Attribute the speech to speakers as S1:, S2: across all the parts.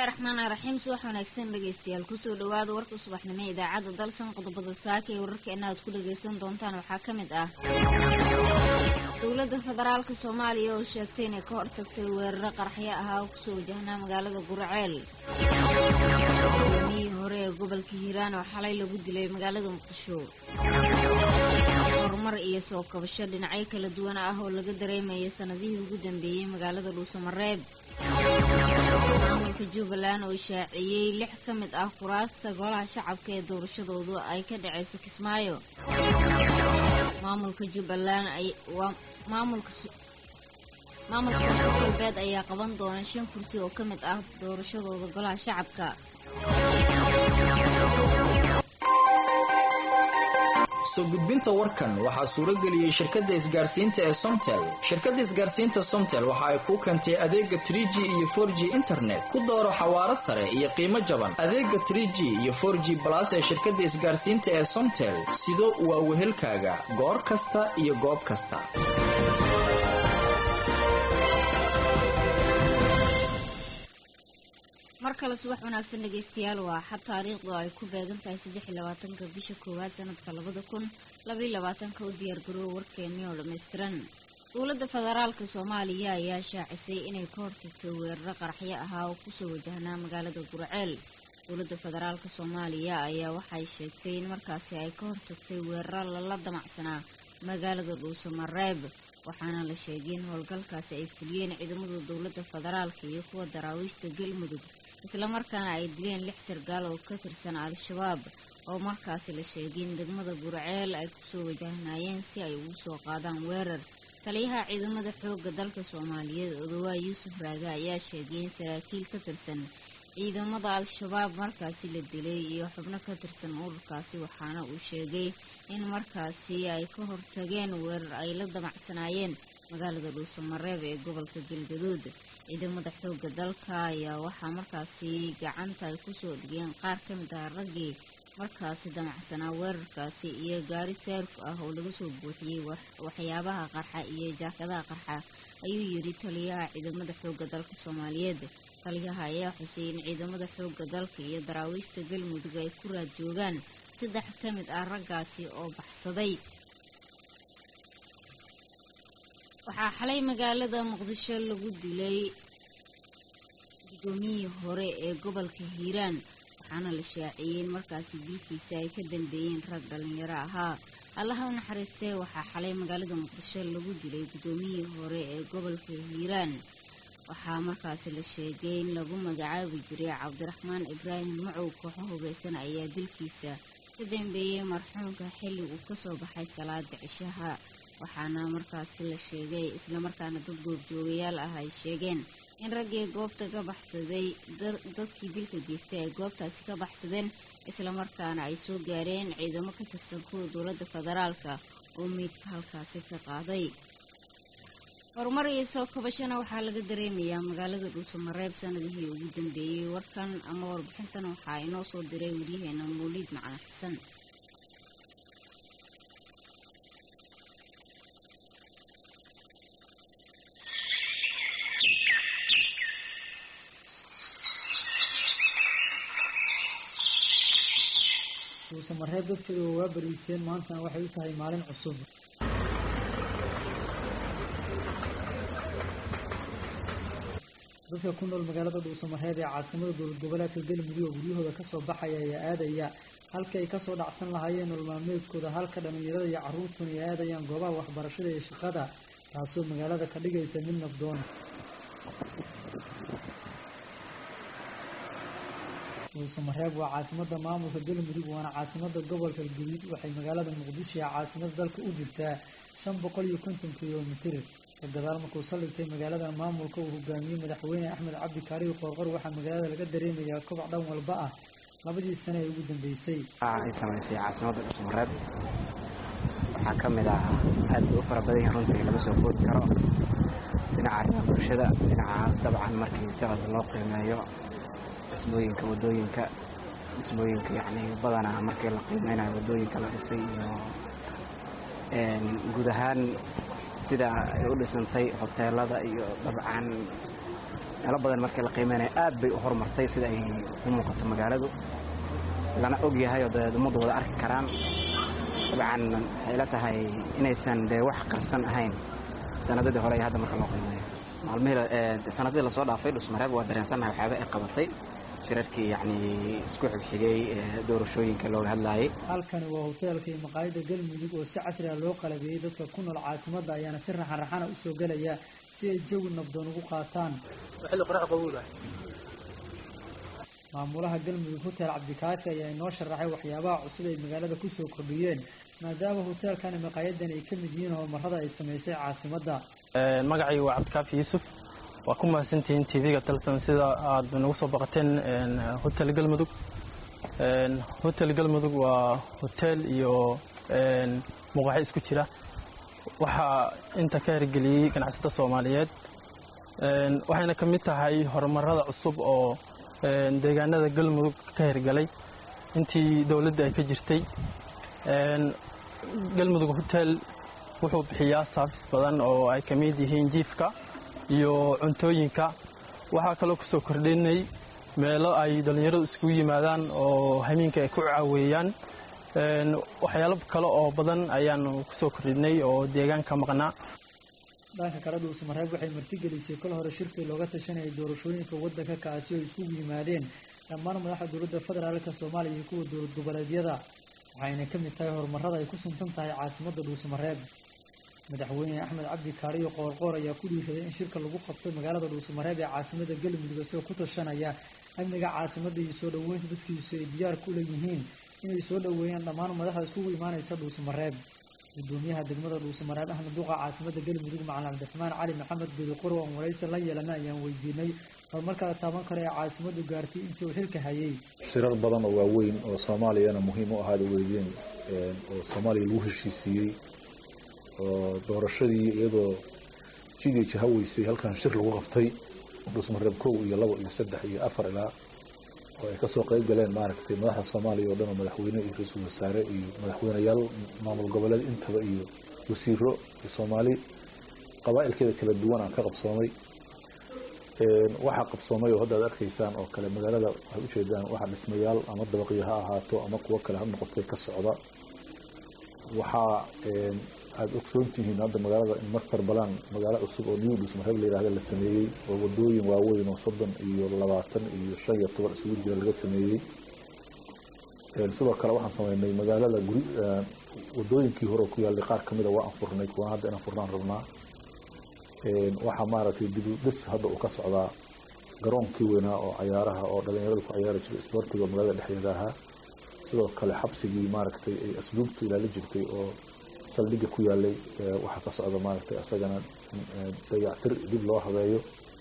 S1: raxmaani raxiim subax wanaagsan dhegeystayaal kusoo dhawaada warka subaxnimo idaacadda dalsan qodobada saaka ee wararkeena aad ku dhageysan doontaan waxaa ka mid ah dowladda federaalka soomaaliya oo sheegtay inay ka hortagtay weeraro qaraxyo ahaa oo kusoo wajahnaa magaalada guraceel gudoomiyihii hore ee gobolka hiiraan oo xalay lagu dilay magaalada muqdisho horumar iyo soo kabasho dhinacyo kala duwan ah oo laga dareemaya sanadihii ugu dambeeyey magaalada dhuusamareeb maamulka jubbaland oo shaaciyey lix ka mid ah kuraasta golaha shacabka ee doorashadoodu ay ka dhaceyso kismaayo maamulka jubbaland maamulka maamulka koonfur galbeed ayaa qaban doona shan kursi oo ka mid ah doorashadooda golaha shacabka
S2: soo gudbinta warkan waxaa suuro geliyey shirkadda isgaarsiinta ee somtel shirkadda isgaarsiinta somtel waxa ay kuu keentay adeega trie g iyo for g internet ku dooro xawaaro sare iyo qiimo jaban adeega trie g iyo for g balas ee shirkadda isgaarsiinta ee somtel sido waa wehelkaaga goor kasta iyo goob kasta
S1: mar kale subax wanaagsan dhegeystayaal waa xad taariikhdu ay ku beegan tahay saddex iyo labaatanka bisha koowaad sanadka labada kun labaiyo labaatanka u diyaargaroowa warkeennii oo dhammaystiran dowladda federaalka soomaaliya ayaa shaacisay inay ka hortagtay weeraro qaraxyo ahaa oo kusoo wajahnaa magaalada guraceel dowladda federaalka soomaaliya ayaa waxay sheegtay in markaasi ay ka hortagtay weeraro lala damacsanaa magaalada dhuusamareeb waxaana la sheegay in howlgalkaasi ay fuliyeen ciidamada dowladda federaalka iyo kuwa daraawiishta galmudug islamarkaana ay dileen lix sargaal oo ka tirsan al-shabaab oo markaasi la sheegay in degmada guraceel ay kusoo wajahnaayeen si ay ugu soo qaadaan weerar taliyaha ciidamada xoogga dalka soomaaliyeed odowaa yuusuf raage ayaa sheegay in saraakiil ka tirsan ciidamada al-shabaab markaasi la dilay iyo xubno ka tirsan ururkaasi waxaana uu sheegay in markaasi ay ka hortageen weerar ay la damacsanaayeen magaalada dhuusamareeb ee gobolka galgaduud ciidamada xoogga dalka ayaa waxaa markaasi gacanta ay kusoo dhigeen qaar ka mid ah raggii markaasi damacsanaa weerarkaasi iyo gaari saarku ah oo laga soo buuxiyey waxyaabaha qarxa iyo jaakadaha qarxa ayuu yidhi taliyaha ciidamada xoogga dalka soomaaliyeed taliyaha ayaa xusay in ciidamada xoogga dalka iyo daraawiishta galmudug ay ku raad joogaan saddex ka mid ah raggaasi oo baxsaday waxaa xalay magaalada muqdisho lagu dilay gudoomiyihii hore ee gobolka hiiraan waxaana la shaaciyey in markaasi dilkiisa ay ka dambeeyeen rag dhalinyaro ahaa allaha u naxariistee waxaa xalay magaalada muqdisho lagu dilay gudoomiyihii hore ee gobolka hiiraan waxaa markaasi la sheegay in lagu magacaabi jiray cabdiraxmaan ibraahim macow kooxo hubeysan ayaa dilkiisa ka dambeeyey marxuumka xilli uu kasoo baxay salaada cishaha waxaana markaasi la sheegay islamarkaana dad goobjoogayaal ah ay sheegeen in raggii goobta ka baxsaday dadkii dilka geystay ay goobtaasi ka baxsadeen islamarkaana ay soo gaareen ciidamo ka tirsan kuwa dowladda federaalka oo meydka halkaasi ka qaaday horumar iyo soo kabashana waxaa laga dareemayaa magaalada dhuusamareeb sanadihii ugu dambeeyey warkan ama warbixintan waxaa inoo soo diray waryaheena mawliid macalin xasan
S3: dhuusamareeb dadkeeda waa bariisteen maantana waxay u tahay maalin cusub dadka ku nool magaalada dhuusamareeb ee caasimada dowlad goboleedka galmudug oo guryahooda kasoo baxaya ayaa aadaya halka ay kasoo dhacsan lahaayeen nolol maalmeedkooda halka dhallinyarada iyo carruurtuna ay aadayaan goobaha waxbarashada iyo shaqada taasoo magaalada ka dhigaysa mid nabdoon dhuusamareeb waa caasimada maamulka galmudug waana caasimada gobolka galguduud waxay magaalada muqdisho ee caasimada dalka u jirtaa shan boqol iyo konton kilomitir gadaal markuu saldhigtay magaalada maamulka uu hogaamiyey madaxweyne axmed cabdi kaariyo qoorqor waxaa magaalada laga dareemayaa kobac dhan walba ah labadii sane ee ugu dambeysay
S4: ay samaysay caasimada dhuusamareeb waxaa ka mid ah aad bay u fara badan yahin runtii laga soo boodi karo dhinaca arrimaha bulshada dhinaca dabcan markii saqalka loo qiimeeyo dhismooyinka wadooyinka dhismooyinka yacni badanaa markii la qiimeynayo wadooyinka la dhisay iyo guud ahaan sida ay u dhisantay hoteelada iyo dabcan meelo badan markii la qiimeynaya aad bay u horumartay sida ay u muuqato magaaladu lana og yahay oo dee ummaddu wada arki karaan dabcan waxay la tahay inaysan dee wax qarsan ahayn sanadadii hore iyo hadda marka loo qiimeeyo maalmihii sanadadii lasoo dhaafay dhusmareeb waa dareensannahay waxyaaba ay qabatay shirarkii yacni isku xigxigay ee doorashooyinka looga hadlaayay
S3: halkani waa hoteelka iyo maqaayadda galmudug oo si casri ah loo qalabeeyey dadka ku nool caasimadda ayaana si raxan raxana u soo gelaya si ay jawi nabdoon ugu qaataan maamulaha galmudug hotel cabdikaafi ayaa inoo sharaxay waxyaabaha cusub ay magaalada kusoo kordhiyeen maadaama hoteelkan maqaayadan ay ka mid yihiin horumarada ay samaysay caasimadda
S5: magacayga waa cabdikaafi yuusuf waa ku mahadsantihiin tv-ga talsan sida aad nagu soo baqateen hotel galmudug hotel galmudug waa hotel iyo muuqaxyo isku jira waxaa inta ka hirgeliyey ganacsata soomaaliyeed waxayna ka mid tahay horumarada cusub oo deegaanada galmudug ka hirgalay intii dowladda ay ka jirtay galmudug hotel wuxuu bixiyaa saafis badan oo ay ka mid yihiin jiifka iyo cuntooyinka waxaa kaloo kusoo kordhinay meelo ay dhallinyaradu iskugu yimaadaan oo hamiinka ay ku caaweeyaan waxyaalo kale oo badan ayaanu kusoo kordhinay oo deegaanka maqnaa
S3: dhanka kale dhuusamareeb waxay martigelisay kol hore shirkii looga tashanayay doorashooyinka waddanka kaasi oo iskugu yimaadeen dhammaan madaxda dowladda federaalka soomaaliya iyo kuwa dowlad goboleedyada waxayna ka mid tahay horumarada ay ku suntan tahay caasimadda dhuusamareeb madaxweyne axmed cabdi kaariyo qoorqoor ayaa ku dhiiraday in shirka lagu qabto magaalada dhuusamareeb ee caasimada galmudug isagoo ku tashanaya amniga caasimadda iyo soo dhoweynta dadkiisu ay diyaar ku leeyihiin inay soo dhoweeyaan dhammaan madaxda iskugu imaanaysa dhuusamareeb gudoomiyaha degmada dhuusamareeb ahmed duqa caasimada galmudug macalin cabdiraxmaan cali maxamed geediqoro oon waraysi la yeelana ayaan weydiinay horumarka la taaban karo ee caasimadu gaartay intii uu xilka hayay
S6: shirar badan oo waaweyn oo soomaaliyana muhiim u ahaada weydeen oo soomaaliya lagu heshiisiiyey oo doorashadii iyadoo jidii jahaweysay halkan shir lagu qabtay dhuusmareeb kow iyo labo iyo saddex iyo afar ilaa oo ay kasoo qayb galeen maaragtay madaxda soomaaliya oo dhan oo madaxweyne iyo ra-iisul wasaare iyo madaxweyneyaal maamul goboleed intaba iyo wasiiro iyo soomaali qabaa'ilkeeda kala duwan aan ka qabsoomay waxaa qabsoomay oo hadda ad arkaysaan oo kale magaalada waxay ujeedaan waxa dhismayaal ama dabaqyo ha ahaato ama kuwo kale ha noqotay ka socda waxaa aada ogsoon tihiin hadda magaalada in master balan magaalo cusub oo new dhusmareeb la yihahda la sameeyey oo wadooyin waaweyn oo soddon iyo labaatan iyo shan iyo toban isugu jira laga sameeyey sidoo kale waxaan sameynay magaalada guri wadooyinkii hore ku yaallay qaar kamida waa aan furnay kuwana hadda inaan furnaan rabnaa waxaa maaragtay dibu dhis hadda uu ka socdaa garoonkii weynaa oo cayaaraha oo dhalinyarada ku cayaari jiray isboortiga magaalada dhexdeeda ahaa sidoo kale xabsigii maaragtay ay asluubtu ilaali jirtay oo saldhigga ku yaalay waxaa ka socda maaragtay isagana dayactir dib loo habeeyo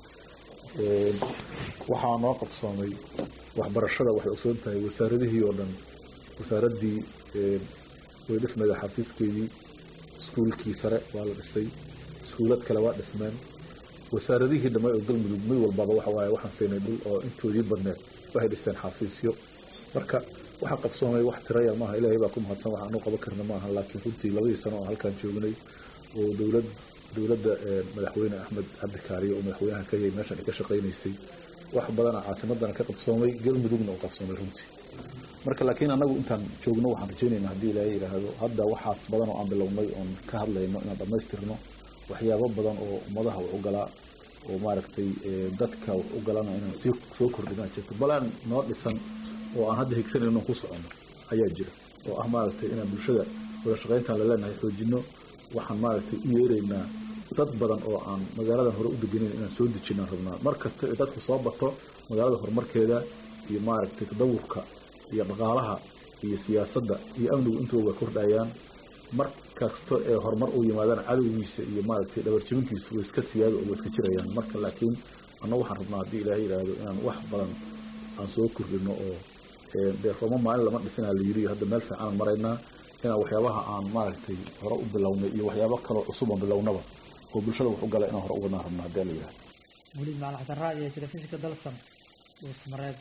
S6: waxaa noo qabsoomay waxbarashada waxay ogsoon tahay wasaaradihii oo dhan wasaaraddii way dhismayda xafiiskeedii iskuulkii sare waa la dhisay iskuulad kale waa dhismeen wasaaradihii dhamay oo galmudug mid walbaba waxa waaye waxaan siinay dhul oo intoodii badneed waxay dhisteen xafiisyo marka waxaa qabsoomay wax tiraya maaha ilaahay baa ku mahadsan wax anu qaban karna maaha laakiin runtii labadii sano oo halkaan joognay oo dowlad dowladda madaxweyne axmed cabdi kaariyo oo madaxweynaha ka hayay meeshan ay ka shaqaynaysay wax badana caasimadana ka qabsoomay galmudugna uu qabsoomay runtii marka laakiin anagu intaan joogno waxaan rajaynaynaa haddii ilaahay yidhaahdo hadda waxaas badan oo aan bilownay oon ka hadlayno inaan dhammaystirno waxyaabo badan oo ummadaha wax u galaa oo maaragtay dadka wax u galana inaan sii soo kordhinaa jirto balaan noo dhisan oo aan hadda higsanayno ku socono ayaa jira oo ah maaragtay inaan bulshada wada shaqayntaan la leenahay xoojino waxaan maaragtay u yeeraynaa dad badan oo aan magaaladan hore u deganayn inaan soo dejinaan rabnaa mar kasta ee dadku soo bato magaalada horumarkeeda iyo maaragtay tadawurka iyo dhaqaalaha iyo siyaasadda iyo amnigu intuba way kordhayaan mar kasta ee horumar uu yimaadaan cadowgiisa iyo maaragtay dhabarjibintiisa way iska siyaado oo way iska jirayaan marka laakiin anna waxaan rabnaa haddii ilaahay yidhaahdo inaan wax badan aan soo kordhino oo dee roma maalin lama dhisanaa la yiri hadda meel fiican maraynaa inaan waxyaabaha aan maaragtay hore u bilownay iyo waxyaabo kaloo cusub aan bilownaba oo bulshada wax u gala inaan hore u wadnaan rabnaa haddii la yidhahdo
S3: weliid macalin xasan raadi ee telefishinka dalsan dhuusmareeb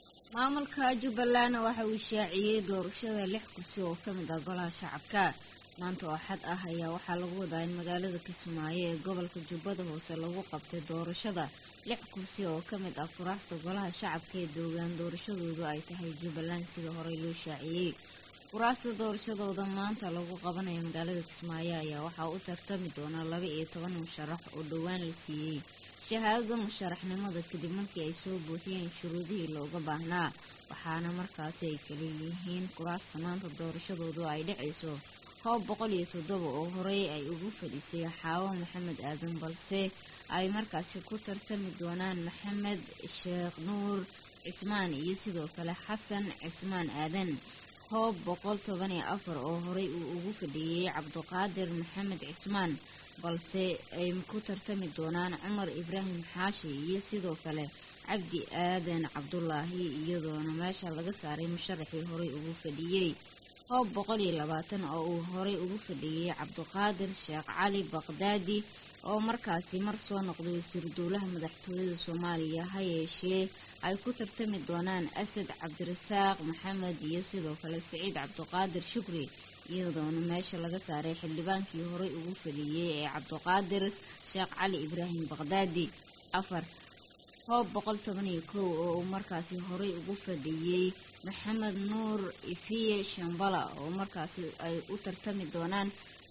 S1: maamulka jubbaland waxa uu shaaciyey doorashada lix kursi oo ka mid ah golaha shacabka maanta oo xad ah ayaa waxaa lagu wadaa in magaalada kismaayo ee gobolka jubbada hoose lagu qabtay doorashada lix kursi oo ka mid ah kuraasta golaha shacabka ee doogaan doorashadoodu ay tahay jubbaland sida horey loo shaaciyey kuraasta doorashadooda maanta lagu qabanayo magaalada kismaayo ayaa waxaa u tartami doona laba iyo toban musharax oo dhowaan la siiyey shahaadada musharaxnimada kadib markii ay soo buuxiyeen shuruudihii looga baahnaa waxaana markaasi ay kala yihiin kuraasta maanta doorashadoodu ay dhacayso hoob boqol iyo toddoba oo horey ay ugu fadhiisay xaawo maxamed aadan balse ay markaasi ku tartami doonaan maxamed sheekh nuur cismaan iyo sidoo kale xasan cismaan aadan hoob boqol toban iyo afar oo horey uu ugu fadhiiyey cabduqaadir maxamed cismaan balse ay ku tartami doonaan cumar ibraahim xaashi iyo sidoo kale cabdi aadan cabdulaahi iyadoona meesha laga saaray musharaxii horey ugu fadhiyey hoob boqol iyo labaatan oo uu horey ugu fadhiyey cabduqaadir sheekh cali baqdaadi oo markaasi mar soo noqday wasiiru dowlaha madaxtooyada soomaaliya ha yeeshee ay ku tartami doonaan asad cabdirasaaq maxamed iyo sidoo kale siciid cabduqaadir shukri iyadoona meesha laga saaray xildhibaankii horey ugu fadhiyey ee cabduqaadir sheekh cali ibraahim baqdaadi afar hoob boqol toban iyo kow oo uu markaasi horey ugu fadhiyey maxamed nuur ifiye shambala oo markaasi ay u tartami doonaan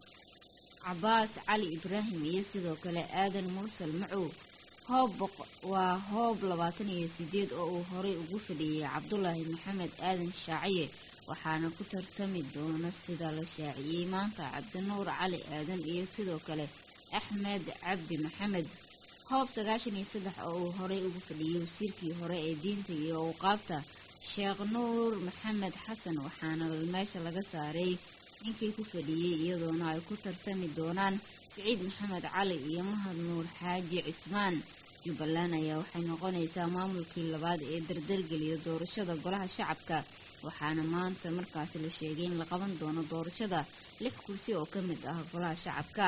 S1: cabaas cali ibraahim iyo sidoo kale aadan mursal macow hoob waa hoob labaatan iyo sideed oo uu horey ugu fadhiyey cabdulaahi maxamed aadan shaaciye waxaana ku tartami doona sida la shaaciyey maanta cabdinuur cali aadan iyo sidoo kale axmed cabdi maxamed hoob sagaashan iyo saddex oo uu horey ugu fadhiyey wasiirkii hore ee diinta iyo awqaabta sheekh nuur maxamed xasan waxaana meesha laga saaray ninkii ku fadhiyey iyadoona ay ku tartami doonaan siciid maxamed cali iyo mahad nuur xaaji cismaan jubbaland ayaa waxay noqonaysaa maamulkii labaad ee dardargeliya doorashada golaha shacabka waxaana maanta markaasi la sheegay in la qaban doono doorashada lix kursi oo ka mid ah golaha shacabka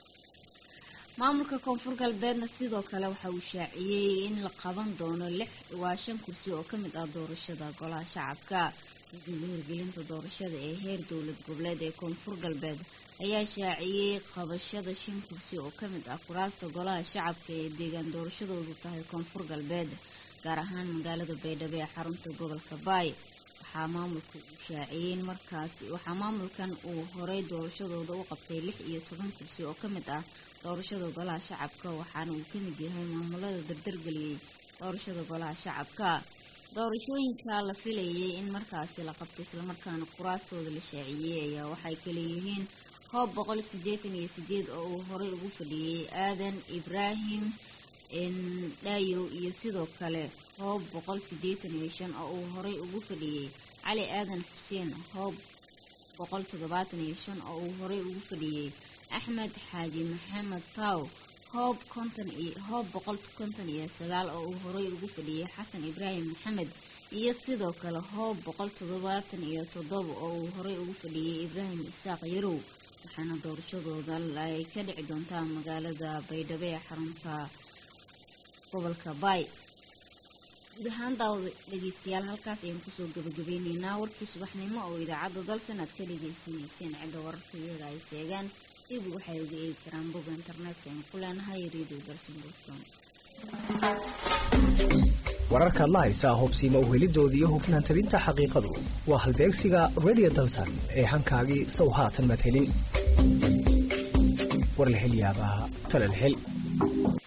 S1: maamulka koonfur galbeedna sidoo kale waxa uu shaaciyey in la qaban doono lix waa shan kursi oo ka mid ah doorashada golaha shacabka guddiga hirgelinta doorashada ee heer dowlad goboleed ee koonfur galbeed ayaa shaaciyey qabashada shan kursi oo ka mid ah kuraasta golaha shacabka ee deegaan doorashadoodu tahay koonfur galbeed gaar ahaan magaalada baydhabo ee xarunta gobolka baay waxaa maamulka uu shaaciyey in markaasi waxaa maamulkan uu horey doorashadooda u qabtay lix iyo toban kursi oo ka mid ah doorashada golaha shacabka waxaana uu ka mid yahay maamulada dardargeliyey doorashada golaha shacabka doorashooyinka la filayay in markaasi la qabto islamarkaana kuraastooda la shaaciyey ayaa waxay kaleeyihiin hoob boqol sideetan iyo sideed oo uu horey ugu fadhiyey aadan ibraahim dhayow iyo sidoo kale hoob boqol sideetan iyo shan oo uu horey ugu fadhiyey cali aadan xuseen hoob boqol toddobaatan iyo shan oo uu horey ugu fadhiyey axmed xaaji maxamed taw hoob konton iyo hoob boqol konton iyo sagaal oo uu horey ugu fadhiyey xasan ibraahim maxamed iyo sidoo kale hoob boqol toddobaatan iyo toddoba oo uu horey ugu fadhiyey ibraahim isaaq yarow waxaana doorashadooda ay ka dhici doontaa magaalada baydhabo ee xarunta gobolka baay guud ahaan daawada dhegeystayaal halkaas ayaan kusoo gabagabeyneynaa warkii subaxnimo oo idaacadda dalsan aad ka dhegeysaneyseen cidda wararka iyaga ay seegaan dib waxay uga eegi karaan bogga internetka aynu ku leenahay radio dalsan com
S7: wararkaad la haysaa hobsiima uhelidooda iyo hufnaan tabinta xaqiiqadu waa halbeegsiga radio dalsan ee hankaagii sow haatan madhelin war la hel yaabaa talal hel